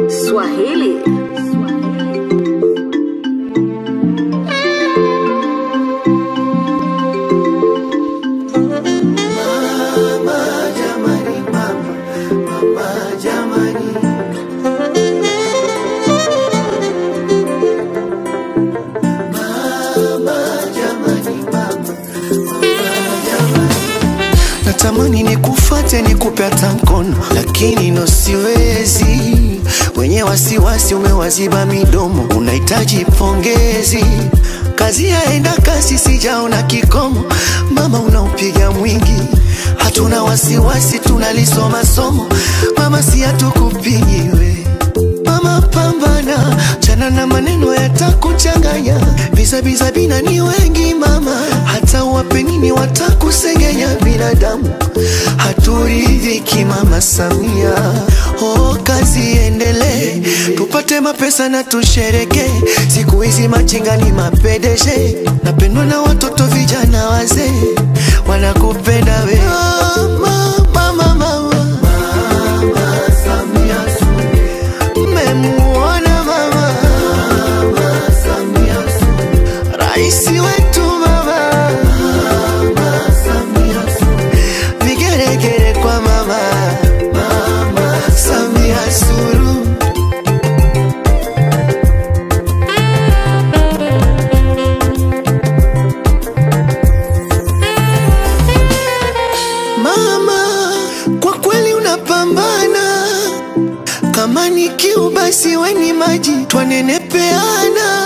Swahili. Natamani nikufate nikupe hata mkono, lakini no siwezi. Wenye wasiwasi umewaziba midomo, unahitaji pongezi. Kazi yaenda kasi, sijaona kikomo. Mama unaupiga mwingi, hatuna wasiwasi, tunalisoma somo. Mama si hatukupigiwe Mama pambana, chana na maneno yatakuchanganya. Bizabiza bina ni wengi mama, hata wape nini watakusengenya. Binadamu haturidhiki mama Samia. Oh, kazi iendelee, tupate mapesa na tushereke. Siku hizi machinga ni mapedeshe, napendwa na watoto vijana wazee, wanakupenda we mama, mama, mama. Mmemuona mama Raisi wetu mama Vigeregere kwa mama Samia Suluhu Mama, kwa kweli unapambana kama ni kiu basi weni maji twanenepeana.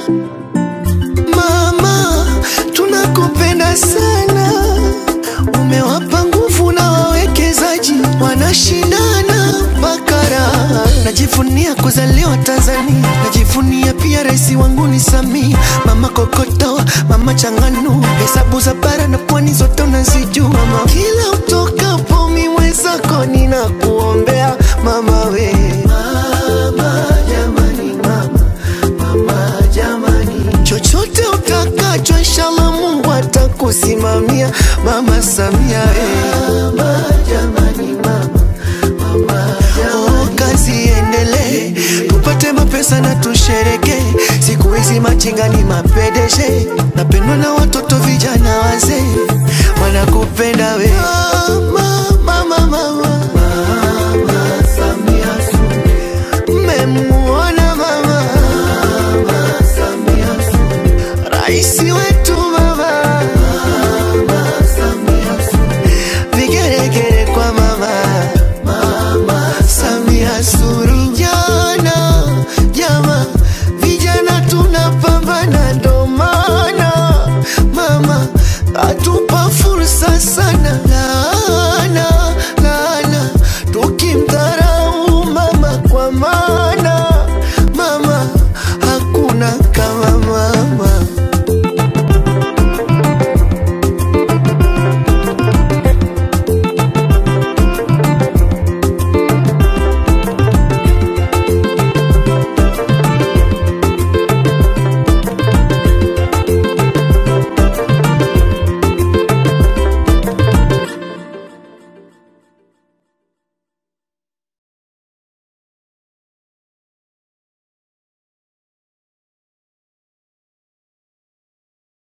Mama, tunakupenda sana, umewapa nguvu na wawekezaji wanashindana bakara. Najivunia kuzaliwa Tanzania, najivunia pia rais wangu ni Samia. Mama kokoto, mama changanu, hesabu za bara na pwani zote unazijua. Mama, kila utokapo miwezako ninakuombea mama we mama, jamani, mama, mama, jamani. chochote utakacho inshallah Mungu atakusimamia mama Samia we mama, jamani, mama, mama, jamani. Oh, kazi iendelee tupate mapesa na tushereke siku hizi machinga ni mapedeshe napendwa na watoto vijana wazee wanakupenda we mama, mama, mama.